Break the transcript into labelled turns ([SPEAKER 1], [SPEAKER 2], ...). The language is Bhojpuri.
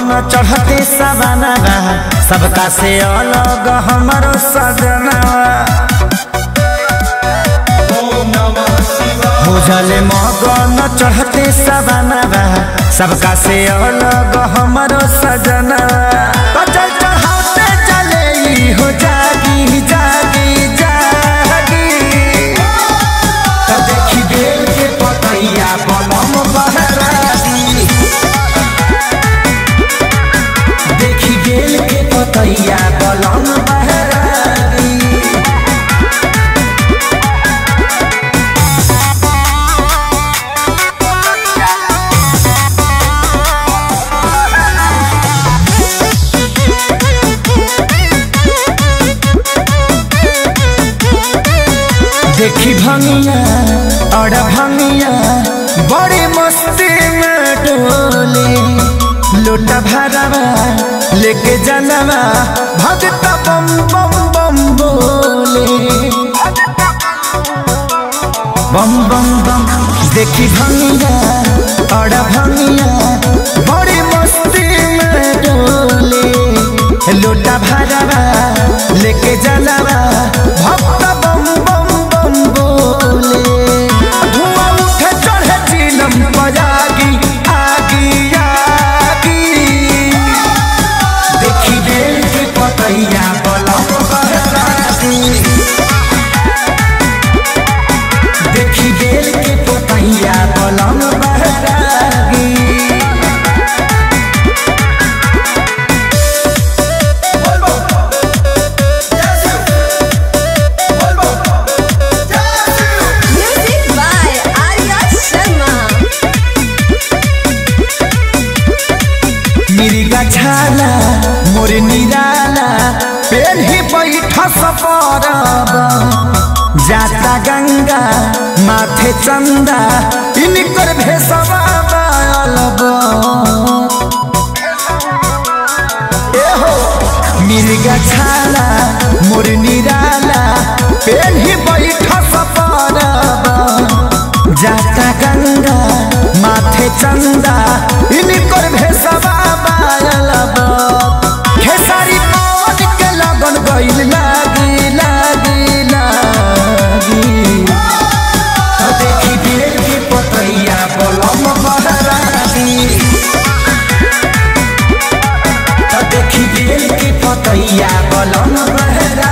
[SPEAKER 1] मगन चढ़ते सवाना सबका से अलग हमारो सजना हो जले मगन चढ़ते सवाना सबका से अलग हमारो सजना चल चढ़ाते चले ई हो जागी जागी जागी तो देखी बेल के पतैया बलम बहरागी देखी बेल के पतैया बलम बहरागी देखी भंगिया और भंगिया बड़ी मस्ती में डोले लोटा भरवा लेके जनवा भगत बम बम बम बोले बम बम बम देखी भंगिया और भंगिया बड़ी मस्ती में डोले लोटा भरवा लेके जनवा भक्त बम बम बम बोले धुआं उठे चढ़े चिलम बजागी आगी आगी देखी बेल के पतैया बलम बहरागी देखी बेल के पतैया बलम बहरागी
[SPEAKER 2] Music by Arya Sharma.
[SPEAKER 1] मिर्गा छाला मोर निराला पेन ही बैठ सपरब जाता गंगा माथे चंदा इनकर भेसवा बालब एहो मिर्गा छाला मोर निराला पेन ही बैठ सपरब जाता गंगा माथे चंदा इनकर भेसवा बालब खेसारी पवन के लगन गइल लागी लागी लागी तो देखी बेल के पतैया बलम बहरागी तो देखी बेल के पतैया बलम बहरा